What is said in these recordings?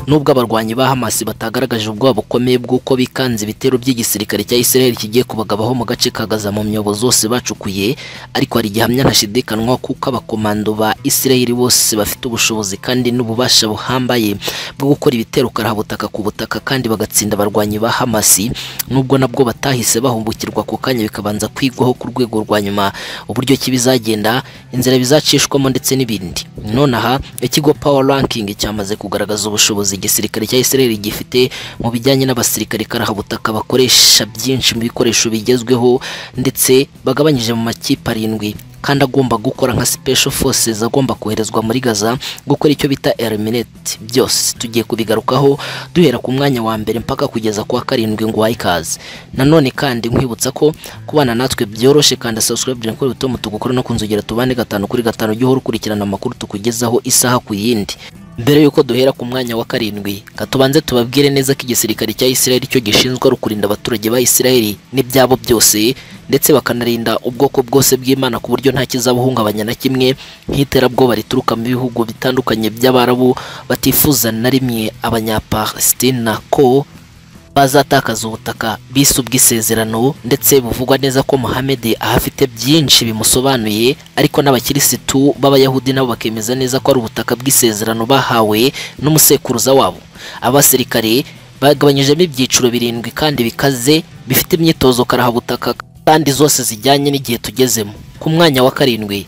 nubwo abarwanyi ba Hamas batagaragaje ubwoba bukomeye bw'uko bikanze ibitero by'igisirikare cya Israel kigiye kubagabaho mu gace ka Gaza mu myobo zose bacukuye ariko hari igihamya ntashidikanwa kuko abakomando ba Israel bose bafite ubushobozi kandi n'ububasha buhambaye bwo gukora ibitero karahabutaka ku butaka kandi bagatsinda abarwanyi ba Hamas nubwo nabwo batahise bahumbukirwa ku kanya bikabanza kwigwaho ku rwego rwa nyuma uburyo ki bizagenda inzira bizacishwamo ndetse n'ibindi nonaha ikigo power ranking cyamaze kugaragaza ubushobozi igisirikare cya Israel gifite mu bijyanye n'abasirikare karahabutaka bakoresha byinshi mu bikoresho bigezweho ndetse bagabanyije mu makipe arindwi kandi agomba gukora nka special forces agomba koherezwa muri Gaza gukora icyo bita eliminate byose tugiye kubigarukaho duhera ku mwanya wa mbere mpaka kugeza kwa karindwi ngo wayikaze nanone kandi nkwibutsa ko kubana natwe byoroshye kandi subscribe dore kuri bitomo tugukora no kunzugera tubane gatanu kuri gatanu jya uhora ukurikirana amakuru tukugezaho isaha ku yindi mbere yuko duhera ku mwanya wa karindwi katubanze tubabwire neza ko igisirikare cya Israel cyo gishinzwe ari ukurinda abaturage ba Israel n'ibyabo byose ndetse bakanarinda ubwoko bwose bw'Imana ku buryo nta kizabuhungabanya na kimwe nk'iterabwoba rituruka mu bihugu bitandukanye by'Abarabu batifuza na rimwe Abanyapalestina ko bazatakaza ubutaka bise ubw'isezerano ndetse buvugwa neza ko Mohamed ahafite byinshi bimusobanuye ariko n'abakirisitu b'abayahudi nabo bakemeza neza ko ari ubutaka bw'isezerano bahawe n'umusekuruza wabo abasirikare bagabanyijemo ibyiciro birindwi kandi bikaze bifite imyitozo karahabutaka kandi zose zijyanye n'igihe tugezemo ku mwanya wa karindwi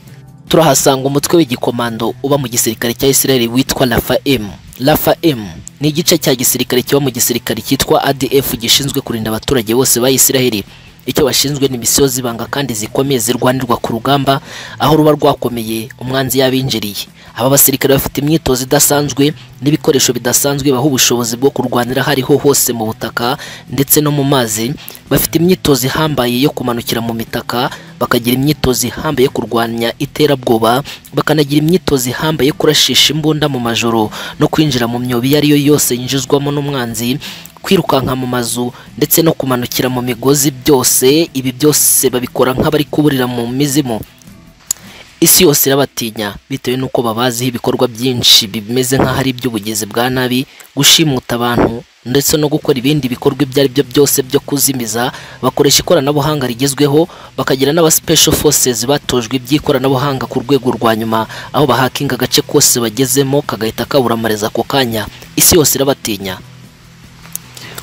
turahasanga umutwe w'igikomando uba mu gisirikare cya Israel witwa Rafa M Rafa M ni igice cya gisirikare kiba mu gisirikare cyitwa ADF gishinzwe kurinda abaturage bose ba Israel icyo bashinzwe ni misiyo zibanga kandi zikomeye zirwanirwa ku rugamba aho ruba rwakomeye umwanzi yabinjiriye aba basirikare bafite imyitozo idasanzwe n'ibikoresho bidasanzwe baho ubushobozi bwo kurwanira hariho hose mu butaka ndetse no mu mazi bafite imyitozo ihambaye yo kumanukira mu mitaka bakagira imyitozo ihambaye yo kurwanya iterabwoba bakanagira imyitozo ihambaye yo kurashisha imbunda mu majoro no kwinjira mu myobo iyo ariyo yose yinjizwamo n'umwanzi kwirukanka mu mazu ndetse no kumanukira mu migozi byose ibi byose babikora nk'abari kuburira mu mizimu isi yose irabatinya bitewe n'uko babaziho ibikorwa byinshi bimeze nk'aho ari iby'ubugizi bwa nabi gushimuta abantu ndetse no gukora ibindi bikorwa ibyo ari byo byose byo kuzimiza bakoresha ikoranabuhanga rigezweho bakagira n'aba special forces batojwe iby'ikoranabuhanga ku rwego rwa nyuma aho bahakinga agace kose bagezemo kagahita kaburamareza ako kanya isi yose irabatinya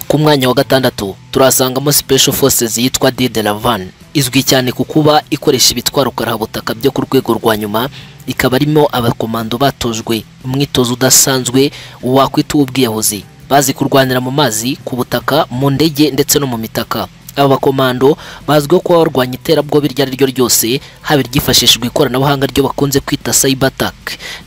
ku mwanya wa gatandatu turasangamo special forces yitwa Dide Lavan izwi cyane ku kuba ikoresha ibitwaro karahabutaka byo ku rwego rwa nyuma ikaba arimo abakomando batojwe umwitozo udasanzwe wakwita uw'ubwiyahuzi bazi kurwanira mu mazi ku butaka mu ndege ndetse no mu mitaka aba bakomando bazwiho kuba barwanya iterabwoba iryo ari ryo ryose haba iryifashishijwe ikoranabuhanga ryo bakunze kwita cyber attack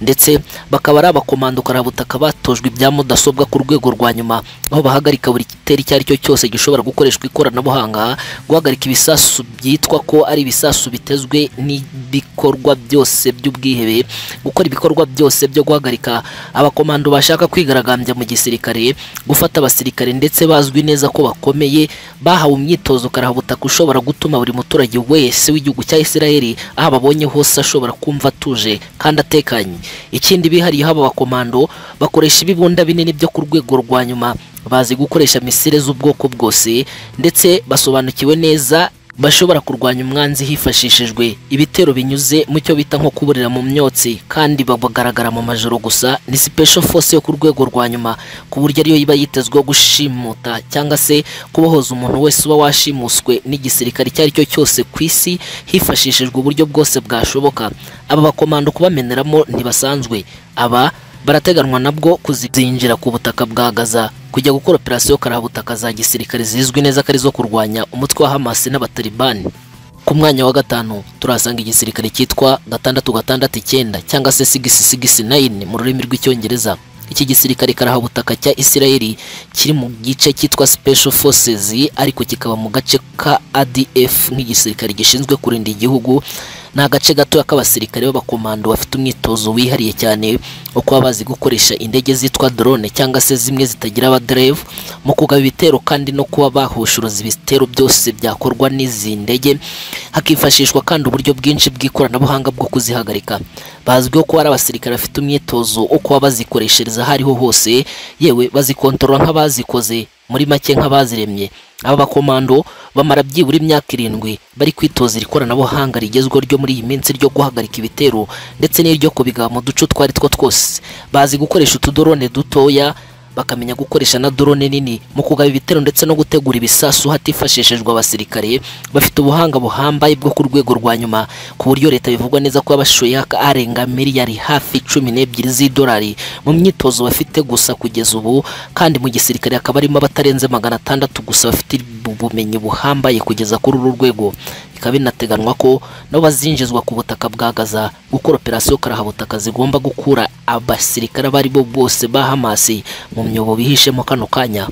ndetse bakaba ari abakomando karabutaka batojwe ibya mudasobwa ku rwego rwa nyuma aho bahagarika buri gitero icyo ari cyo cyose gishobora gukoreshwa ikoranabuhanga guhagarika ibisasu byitwa ko ari ibisasu bitezwe n'ibikorwa byose by'ubwihebe gukora ibikorwa byose byo guhagarika abakomando bashaka kwigaragambya mu gisirikare gufata abasirikare ndetse bazwi neza ko bakomeye bahawe imyitozo karahabutaka ushobora gutuma buri muturage wese w'igihugu cya Israel aho ababonye hose ashobora kumva atuje kandi atekanye ikindi bihariye haba abakomando bakoresha ibibunda binini byo ku rwego rwa nyuma bazi gukoresha misile z'ubwoko bwose ndetse basobanukiwe neza bashobora kurwanya umwanzi hifashishijwe ibitero binyuze mu cyo bita nko kuburira mu myotsi kandi bagaragara mu majoro gusa ni special force yo ku rwego rwa nyuma ku buryo ariyo iba yitezweho gushimuta cyangwa se kubohoza umuntu wese uba washimuswe n'igisirikare icyo ari cyo cyose ku isi hifashishijwe uburyo bwose bwashoboka aba bakomando kubameneramo ntibasanzwe aba barateganwa nabwo kuzinjira ku butaka bwa Gaza kujya gukora operasiyo karahabutaka za gisirikare zizwi neza ko ari zo kurwanya umutwe wa Hamas n'abatalibani ku mwanya wa gatanu turasanga igisirikare cyitwa gatandatu gatandatu icyenda cyangwa se sigisi sigisi nayini mu rurimi rw'icyongereza iki gisirikare karahabutaka cya Israeli kiri mu gice cyitwa Special Forces ariko kikaba mu gace ka ADF nk'igisirikare gishinzwe kurinda igihugu ni agace gatoya k'abasirikare b'abakomando bafite umwitozo wihariye cyane wo kuba bazi gukoresha indege zitwa drone cyangwa se zimwe zitagira abadereva mu kugaba ibitero kandi no kuba bahushuruza ibitero byose byakorwa n'izi ndege hakifashishwa kandi uburyo bwinshi bw'ikoranabuhanga bwo kuzihagarika bazwiho kuba ari abasirikare bafite umwitozo wo kuba bazikoreshereza aho ariho hose yewe bazikontorora nk'abazikoze muri make nk'abaziremye aba bakomando bamara byibura imyaka irindwi bari kwitoza iri koranabuhanga rigezweho ryo muri iyi minsi ryo guhagarika ibitero ndetse n'iryo kubigaba mu duce utwo ari two twose bazi gukoresha utudorone dutoya bakamenya gukoresha na drone nini mu kugaba ibitero ndetse no gutegura ibisasu hatifashishijwe abasirikare bafite ubuhanga buhambaye bwo ku rwego rwa nyuma ku buryo leta bivugwa neza ko yabashoye arenga miliyari hafi cumi n'ebyiri z'idolari mu myitozo bafite gusa kugeza ubu kandi mu gisirikare hakaba harimo abatarenze magana atandatu gusa bafite ubumenyi buhambaye kugeza kuri uru rwego bikaba binateganywa ko nabo bazinjizwa ku butaka bwa Gaza gukora operasiyo karahabutaka zigomba gukura abasirikare abo ari bo bose ba Hamasi mu myobo bihishemo kano kanya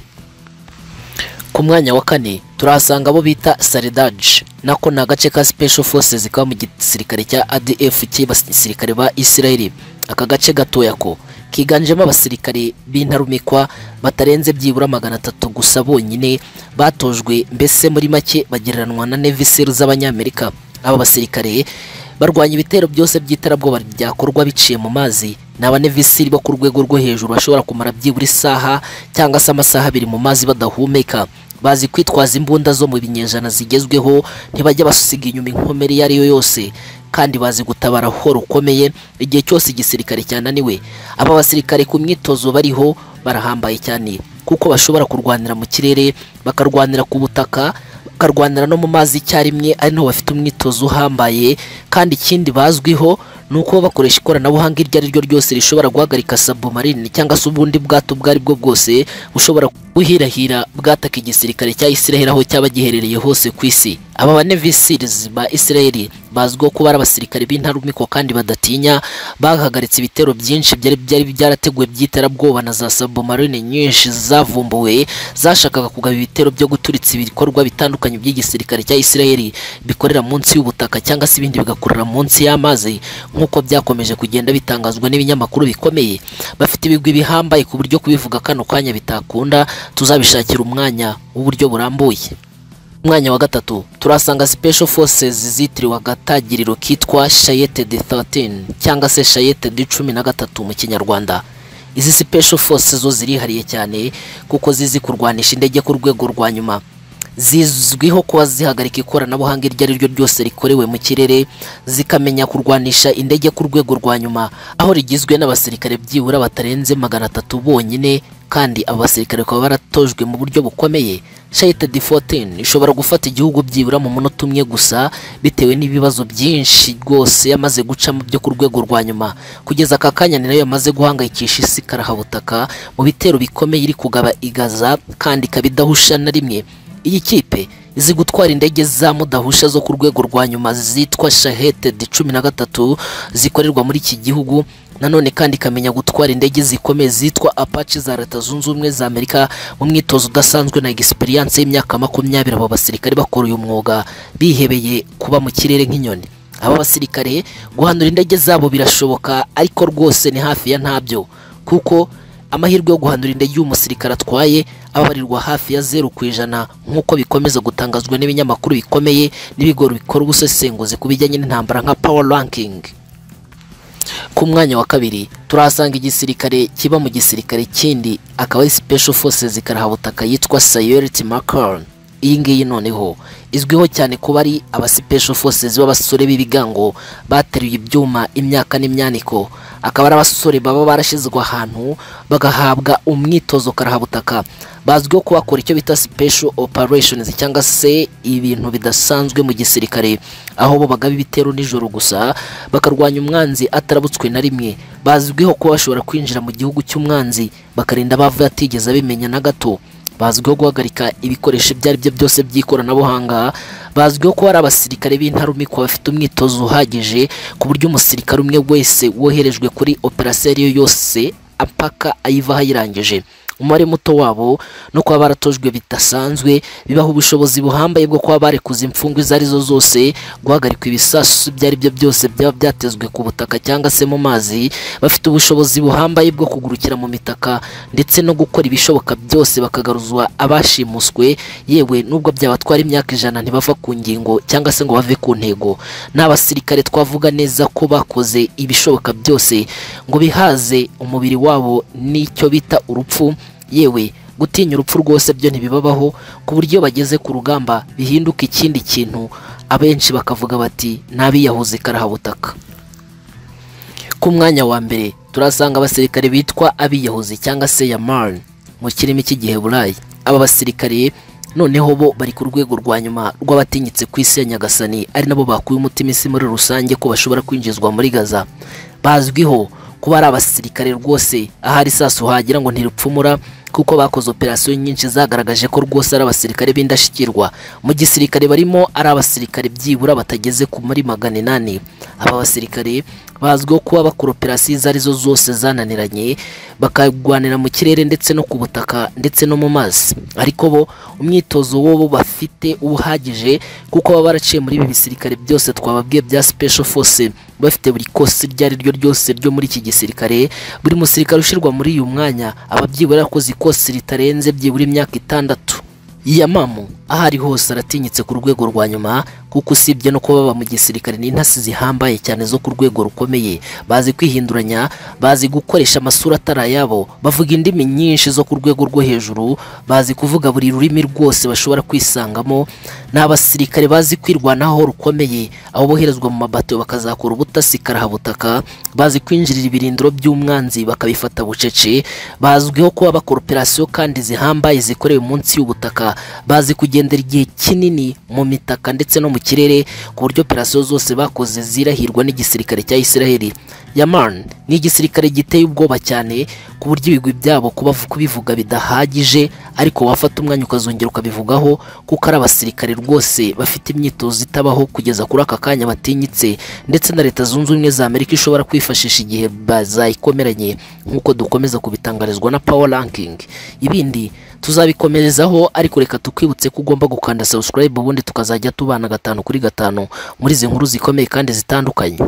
ku mwanya wa kane turahasanga abo bita Saridaj nako ni agace ka Special Forces kaba mu gisirikare cya ADF cy'abasirikare ba Israeli aka gace gatoya ko kiganjemo abasirikare b'intarumikwa batarenze byibura magana atatu gusa bonyine batojwe mbese muri make bagereranwa na Navy Seals z'abanyamerika aba basirikare barwanya ibitero byose by'iterabwoba byakorwa biciye mu mazi ni abanevisiri bo ku rwego rwo hejuru bashobora kumara byibura isaha cyangwa se amasaha abiri mu mazi badahumeka bazi kwitwaza imbunda zo mu binyejana zigezweho ntibajya basiga inyuma inkomere iyo ari yo yose kandi bazi gutabara aho rukomeye igihe cyose igisirikare cyananiwe aba basirikare ku myitozo bariho barahambaye cyane kuko bashobora kurwanira mu kirere bakarwanira ku butaka bakarwanira no mu mazi icyarimwe ari naho bafite umwitozo uhambaye kandi ikindi bazwiho ni uko bakoresha ikoranabuhanga iryo ari ryo ryose rishobora guhagarika sabumarine cyangwa se ubundi bwato ubwo ari bwo bwose bushobora guhirahira bwataka igisirikare cya Israel aho cyaba giherereye hose ku isi aba banevisirizi ba Israel bazwiho kuba ari abasirikare b'intarumikwa kandi badatinya bahagaritse ibitero byinshi byari byari byarateguwe by'iterabwoba na za sabumarine nyinshi zavumbuwe zashakaga kugaba ibitero byo guturitsa ibikorwa bitandukanye by'igisirikare cya Israel bikorera munsi y'ubutaka cyangwa se ibindi bigakorera munsi y'amazi nk'uko byakomeje kugenda bitangazwa n'ibinyamakuru bikomeye bafite ibigwi bihambaye ku buryo kubivuga kano kanya bitakunda tuzabishakira umwanya w'uburyo burambuye umwanya wa gatatu turasanga special forces zitiriwe agatagiriro kitwa shayete de 13 cyangwa se shayete de cumi na gatatu mu kinyarwanda izi special forces zo zirihariye cyane kuko zizi kurwanisha indege ku rwego rwa nyuma zizwiho kuba zihagarika ikoranabuhanga iryo ari ryo ryose rikorewe mu kirere zikamenya kurwanisha indege ku rwego rwa nyuma aho rigizwe n'abasirikare byibura batarenze magana atatu bonyine kandi abo basirikare bakaba baratojwe mu buryo bukomeye shayite di 14 ishobora gufata igihugu byibura mu munota umwe gusa bitewe n'ibibazo byinshi rwose yamaze gucamo byo ku rwego rwa nyuma kugeza aka kanya ni nayo yamaze guhangayikisha isi karahabutaka mu bitero bikomeye iri kugaba igaza kandi ikaba idahusha na rimwe iyi kipe izi gutwara indege za mudahusha zo ku rwego rwa nyuma zitwa shahete de cumi na gatatu zikorerwa muri iki gihugu nanone kandi ikamenya gutwara indege zikomeye zitwa apache za leta zunze ubumwe za amerika mu mwitozo udasanzwe na egisperiyanse y'imyaka makumyabiri abo basirikare bakora uyu mwuga bihebeye kuba mu kirere nk'inyoni aba basirikare guhanura indege zabo birashoboka ariko rwose ni hafi ya ntabyo kuko amahirwe yo guhandura indege y'umusirikare atwaye ababarirwa hafi ya zeru ku ijana nk'uko bikomeza gutangazwa n'ibinyamakuru bikomeye n'ibigo bikora ubusesenguzi ku bijyanye n'intambara nka power ranking ku mwanya wa kabiri turahasanga igisirikare kiba mu gisirikare kindi akaba ari special forces karahabutaka yitwa sayurity macaron iyi ngiyi noneho izwiho cyane kuba ari abasipesho forces b'abasore b'ibigango bateruye ibyuma imyaka n'imyaniko akaba ari abasore baba barashyizwe ahantu bagahabwa umwitozo karahabutaka bazwiho kubakora icyo bita special operations cyangwa se ibintu bidasanzwe mu gisirikare aho bo bagaba ibitero nijoro gusa bakarwanya umwanzi atarabutswe na rimwe bazwiho kuba bashobora kwinjira mu gihugu cy'umwanzi bakarinda abavuye atigeze abimenya na gato bazwiho guhagarika ibikoresho ibyo ari byo byose by'ikoranabuhanga bazwiho ko ari abasirikare b'intarumikwa bafite umwitozo uhagije ku buryo umusirikare umwe wese woherejwe kuri operasiyo ariyo yose apaka ayivaho ayirangije umubare muto wabo no kuba baratojwe bidasanzwe bibaha ubushobozi buhambaye bwo kuba barekuza imfungwa izo ari zo zose guhagarika ibisasu ibyo ari byo byose byaba byatezwe ku butaka cyangwa se mu mazi bafite ubushobozi buhambaye bwo kugurukira mu mitaka ndetse no gukora ibishoboka byose bakagaruzwa abashimuswe yewe nubwo byabatwara imyaka ijana ntibava ku ngingo cyangwa se ngo bave ku ntego ni abasirikare twavuga neza ko bakoze ibishoboka byose ngo bihaze umubiri wabo n'icyo bita urupfu yewe gutinya urupfu rwose byo ntibibabaho ku buryo iyo bageze ku rugamba bihinduka ikindi kintu abenshi bakavuga bati n'abiyahuzi karahabutaka ku mwanya wa mbere turasanga abasirikare bitwa abiyahuzi cyangwa se yamarn mu kirimi cy'igiheburayi aba basirikare noneho bo bari ku rwego rwa nyuma rw'abatinyitse ku isi ya nyagasani ari nabo bakuye umutima isi muri rusange ko bashobora kwinjizwa muri gaza bazwiho kuba ari abasirikare rwose ahari isasu hagera ngo ntirupfumura kuko bakoze operasiyo nyinshi zagaragaje ko rwose ari abasirikare b'indashyikirwa mu gisirikare barimo ari abasirikare byibura batageze ku muri magana inani aba basirikare bazwiho kuba bakora operasiyo izo arizo zose zananiranye bakarwanira mu kirere ndetse no ku butaka ndetse no mu mazi ariko bo umwitozo wo bo bafite uba uhagije kuko baba baraciye muri ibi bisirikare byose twababwiye bya special force bafite buri kosi iryo ari ryo ryose ryo muri iki gisirikare buri musirikare ushyirwa muri uyu mwanya aba byibura yakoze ikosi ritarenze byibura imyaka itandatu yamamu aho ari hose aratinyitse ku rwego rwa nyuma kuko usibye no kuba baba mu gisirikare ni intasi zihambaye cyane zo ku rwego rukomeye bazi kwihinduranya bazi gukoresha amasura atari ayabo bavuga indimi nyinshi zo ku rwego rwo hejuru bazi kuvuga buri rurimi rwose bashobora kwisangamo ni abasirikare bazi kwirwanaho rukomeye aho boherezwa mu mabato bakazakora ubutasi karahabutaka bazi kwinjirira ibirindiro by'umwanzi bakabifata bucece bazwiho kuba bakora operasiyo kandi zihambaye zikorewe munsi y'ubutaka bazi kugendera igihe kinini mu mitaka ndetse no mu kirere ku buryo operasiyo zose bakoze zirahirwa n'igisirikare cya Isiraheli Yaman ni igisirikare giteye ubwoba cyane ku buryo ibigwi byabo kubavu- kubivuga bidahagije ariko wafata umwanya ukazongera ukabivugaho kuko ari abasirikare rwose bafite imyitozo itabaho kugeza kuri aka kanya batinyitse ndetse na leta zunze ubumwe za Amerika ishobora kwifashisha igihe bazayikomeranye nk'uko dukomeza kubitangarizwa na Power Ranking ibindi tuzabikomerezaho ariko reka tukwibutse ko ugomba gukanda subscribe ubundi tukazajya tubana gatanu kuri gatanu muri izi nkuru zikomeye kandi zitandukanye